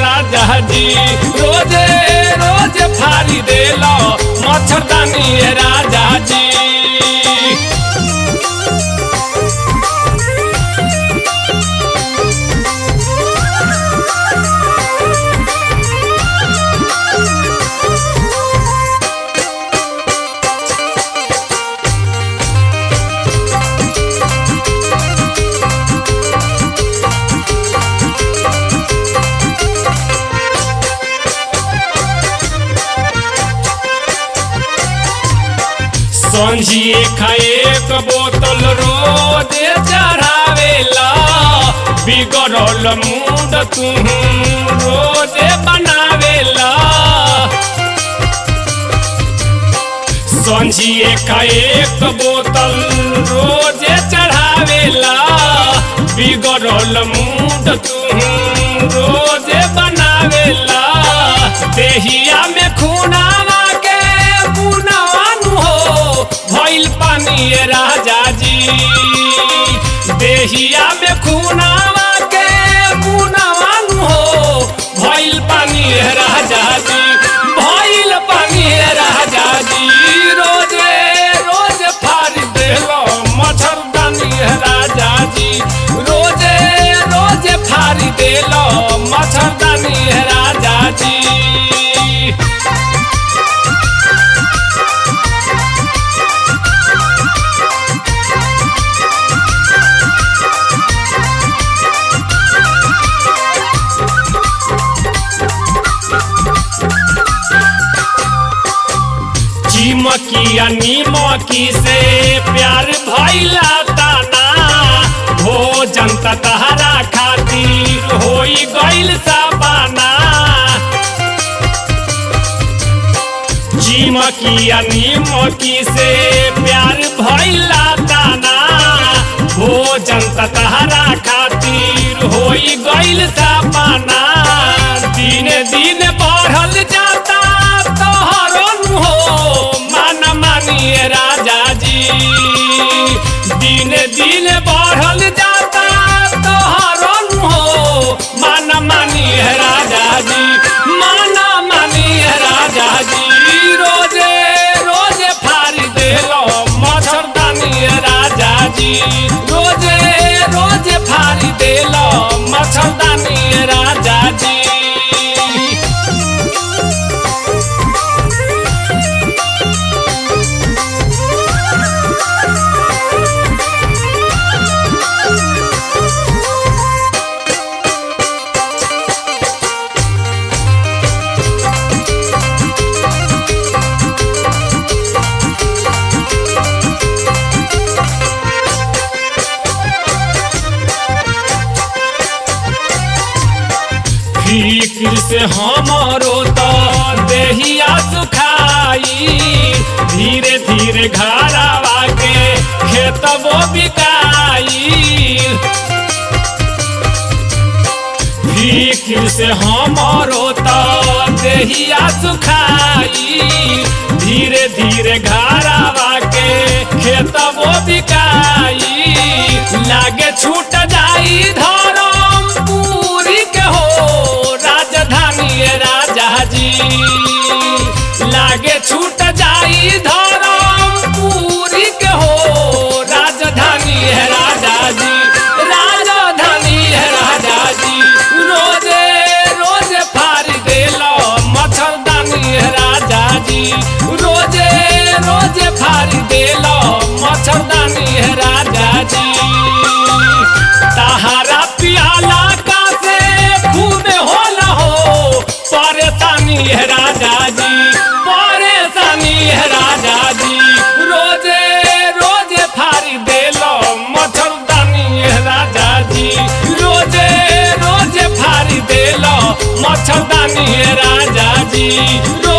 राजा जी रोजे रोज फारी देलो मच्छरदानी राजा जी संझिए खाए एक बोतल रोज चढ़ावेला बिगड़ल मूड तू रोज बनावेला संझिए खाए एक बोतल रोज चढ़ावेला बिगड़ल मूड तू रोज बनावेला देहिया में खूनावा के बुनवानु हो भइल पानी ये राजा जी देहिया में खूनावा के बुनवानु हो भइल पानी ये राजा जी भइल पानी ये राजा जी रोजे रोज फाड़ देलो मच्छरदानी ये राजा जी रोजे रोज फाड़ देलो मच्छरदानी ये राजा जी चिमकिया निमकी से प्यार भैला ताना भोजन त तहरा खातिर होई गइल साबाना चिमकिया निमकी से प्यार भैला ताना भोजन त तहरा खातिर होई गइल साबाना दिन दिन बढ़ल जाता तोहरन हो मान मानिए राजा जी दिन दिन बढ़ल जाता तोहरन हो मान मानिए राजा जी मान मानिए राजा जी रोजे रोजे फाड़ी देलो मच्छरदानी राजा जी रोजे रोजे फाड़ी देलो मच्छरदानी राजा जी फिक्र से हमारो तो देहिया सुखाई धीरे धीरे घरावा के खेतबो बिकाई फिक्र से हमारो तो देहिया सुखाई धीरे धीरे घरावा के खेतबो बिकाई लागे छूट जाई धरम पूरी के हो राजधानी ये राजा जी लागे छूट जाई धरम पूरी के हो राजधानी है राजा जी राजधानी है राजा जी रोजे रोजे फाड़ी देलो मच्छरदानी है राजा जी रोजे रोजे फाड़ी देलो मच्छरदानी है राजा जी तहारा पियाला का से खूबे होला हो परेशानी है राजा जी परेशानी है राजा जी रोजे रोजे फाड़ी देलो मच्छरदानी है राजा जी रोजे रोजे फाड़ी देलो मच्छरदानी है राजा जी